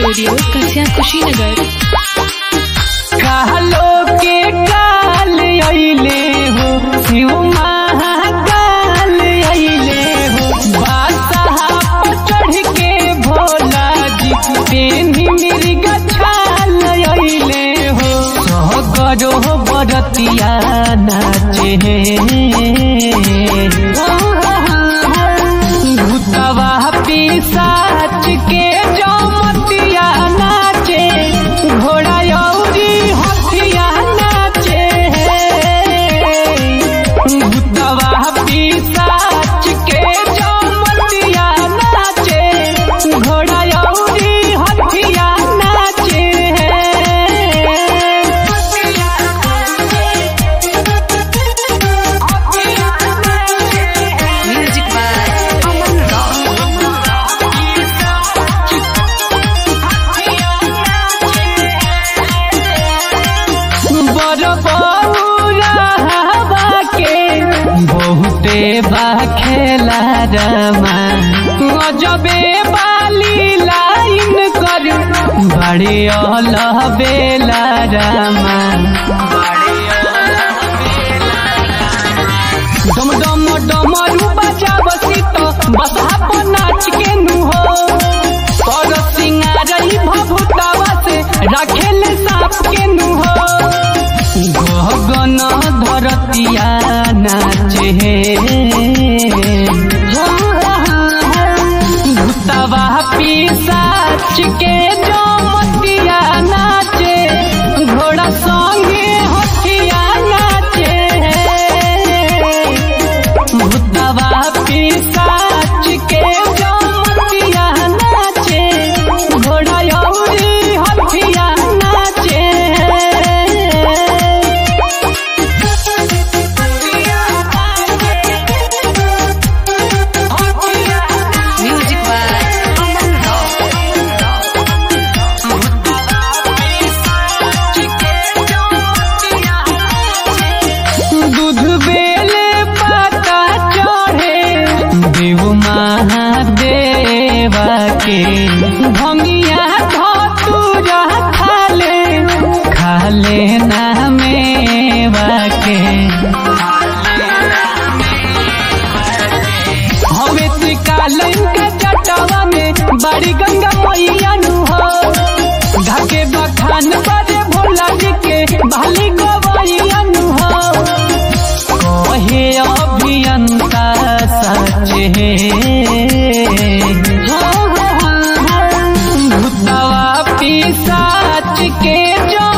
studio Kasia Kushinagar कहलो के काल अइले हो शिव महाकाल अइले हो बादशाह पर चढ़ के भोला जी तेनी मृग छाल अइले हो सहगरो बरतिया नाचे भूतवा पिसाच के जमतिया नाचे घोड़ा यौरी हथिया नाचे भूतवा पिसाच के जमतिया नाचे घोड़ा यौरी हथिया नाचे म्यूजिक बाय अमन रॉक बहुते बा खेला रमा गजबे बाली लाइन कर बड़े अल बेला रमा डम डम डमरू बजा बसी तो बसा पर नाच के नु हो पर सिंगारई भभुतावा से राखेल सांप के नु हो गगन धरतिया नाचे भूतवा पिसाच के जमतिया नाचे घोड़ा संगे हथिया नाचे भूतवा पिसाच के जमतिया नाचे घोड़ा यौरी हथिया नाचे म्यूजिक बाय अमन रॉक दूध बेले पाता चढ़े देव महादेवा के भंगिया धतूरा खाले खाले नामेवा के हवे त्रिकालन के जटवा में बड़ी गंगा मैया नु हो ढाके बखान बड़े भोला जी के भाली गवैया नु हो कहे अभियंता सच है भूतवा पिसाच के जो